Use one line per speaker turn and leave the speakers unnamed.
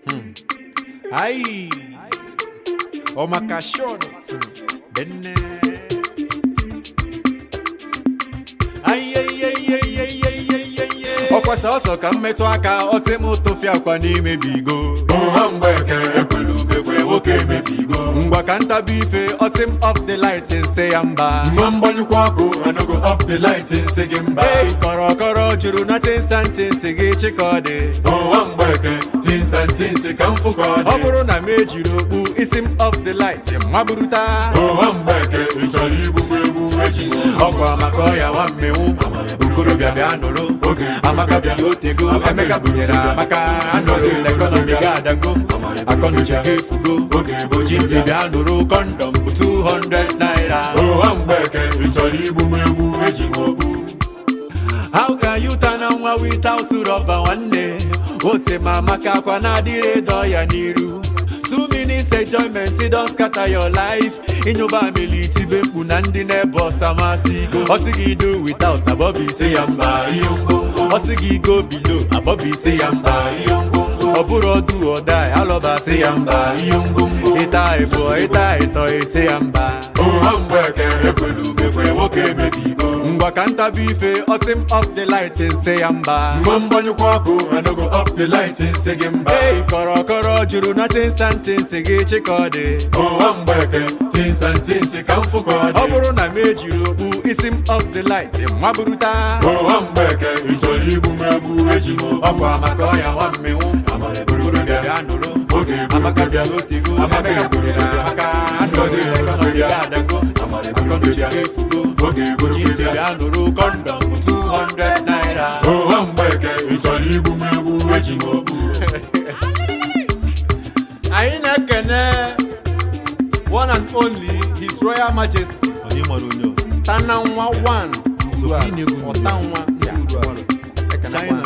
Ai, o makashon benne. Ai, ai, ai, ai, ai, ai, ai, ai, ai. Ọkwa sọsọ ka mmetụ aka ọsị m tụfịa akwa n'ime bigo
ụha mgbeke ekwelu ubekwe nwoke emebigo
ngwa ka ntabi ife ọsị m off the light nse ya mba
mma mgbanyụkwa ọkụ anago off the light nsị gị mba
Ei, kọrọkọrọ juru na tinsanti nsị gị chịkọdị
ụha mgbeke tinsa ntinsi ka mfụ ka ọ
ọ
dị
bụrụ na m ejiri okpu isi m off the light maburuta
ụha mgbeke ị chọrọ igbugbu egbu eji
ọkwa maka ọya nwa mmenwu okorobịa bịa nụrụ
Oge
amaka bịa otego emeka bunyere amaka anọghị n'ekọnọmi ga adago akọnuche ga efugo
Oge
oji ntị bịa nụrụ kọndọm bụ 200 naira
ụha mgbeke ị chọrọ igbugbu egbu eji okpu
how can you turn on nwa without rọba nwanne ose ma maka akwa na-adịrị dọ ya n'iru two minutes enjoyment don scatter your life ịnyụba amili itibe mkpu na ndị na-ebe ọsa masị go ọsị gị do without abọbụ isi ya mba ihe ngwongwo ọsị gị go below abọbụ isi ya mba ihe ngwongwo ọ bụrụ ọdụ ọda alọba sị ya mba ihe ngwongwo ịta ịbụọ ịta ịtọ isi ya mba
ụha mgbeke ekwelu ubekwe nwoke emebigo
ngwa ka ntabi ife ọsị m off the light nse ya mba
mma mgbanyụkwa ọkụ anago off the light nsị gị mba
Ei, kọrọkọrọ juru na tinsanti nsị gị chịkọdị
ụha mgbeke tinsa ntinsi ka mfụ ka ọ
ọ
dị
bụrụ na m ejiri okpu isi m off the light maburuta
ụha mgbeke ị chọrọ igbugbu egbu eji
ọkwa maka ọya nwa mmenwu okorobịa bịa nụrụ
Oge egburu
amaka bịa
bịa.
otego
Amaka
emeka
egburu
bunyere
bịa.
amaka anọghị n'ekọnọmi ga adago akọnuche ga efugo
Oge egburu
oji ntị
bịa.
bịa nụrụ kọndọm bụ 200 naira
ụha mgbeke ị chọrọ igbugbu egbu eji okpu
anyị na-ekene one and only his royal majesty Tananwa one ọtanwa ndị China